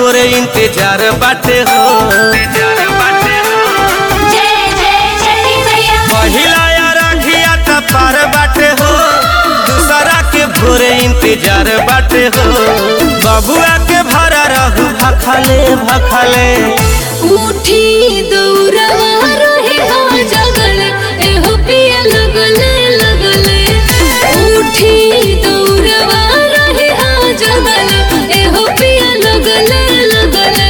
भोरे इंतजार बाटे हो जय जय छठी मैया पहिला या राखिया त पार बाटे हो दूसरा के भोरे इंतजार बाटे हो बबुआ के भरा रहू भखले भखले उठी दौड़वा रहे हाँ जगल एहो पिया लगले लगले उठी दौड़वा रहे हाँ जगल एहो पिया लगले लगले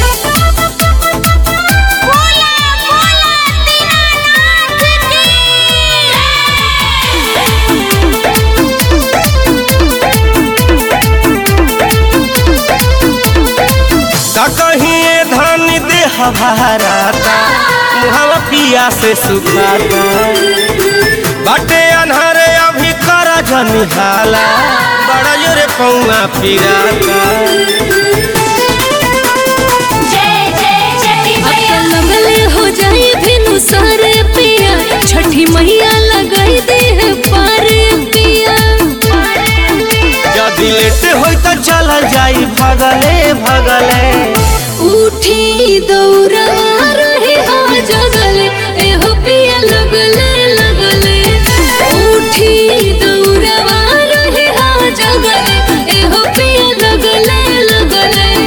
बोला बोला दीनानाथ का कहीं धन देह भराता मुहवा पिया से सुखाता बाटे अनहरे अभी कर जनिहाला बड़ा जोरे पौआ पिराता जय जय छठी मैया लगले हो जाए भिनु सारे पिया छठी मैया लगाई दे है पारे पिया यदि लेट होई त चल जाई भगले भगले उठी दौड़ा रहे हाँ जगले एहो पिया लगले लगले उठी दौड़वा रहे हाँ जगले एहो पिया लगले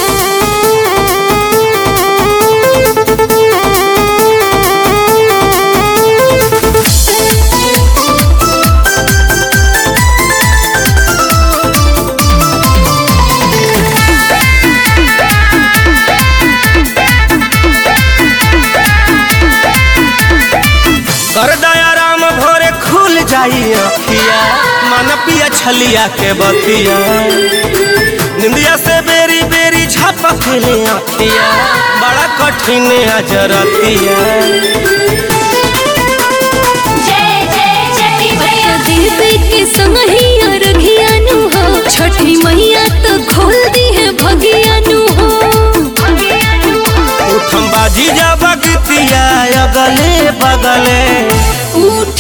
कर दया राम भोरे खुल जाई अखिया मन पिया छलिया के बतिया निंदिया से बेरी बेरी झपक ले अखिया बड़ा कठिन अजरतिया जय जय छठी मैया दीदी के संगहिया रघियानु हो छठी मैया तो खोल दी है भगियानु हो उठम बाजी जा बगतिया अगले बगले उठ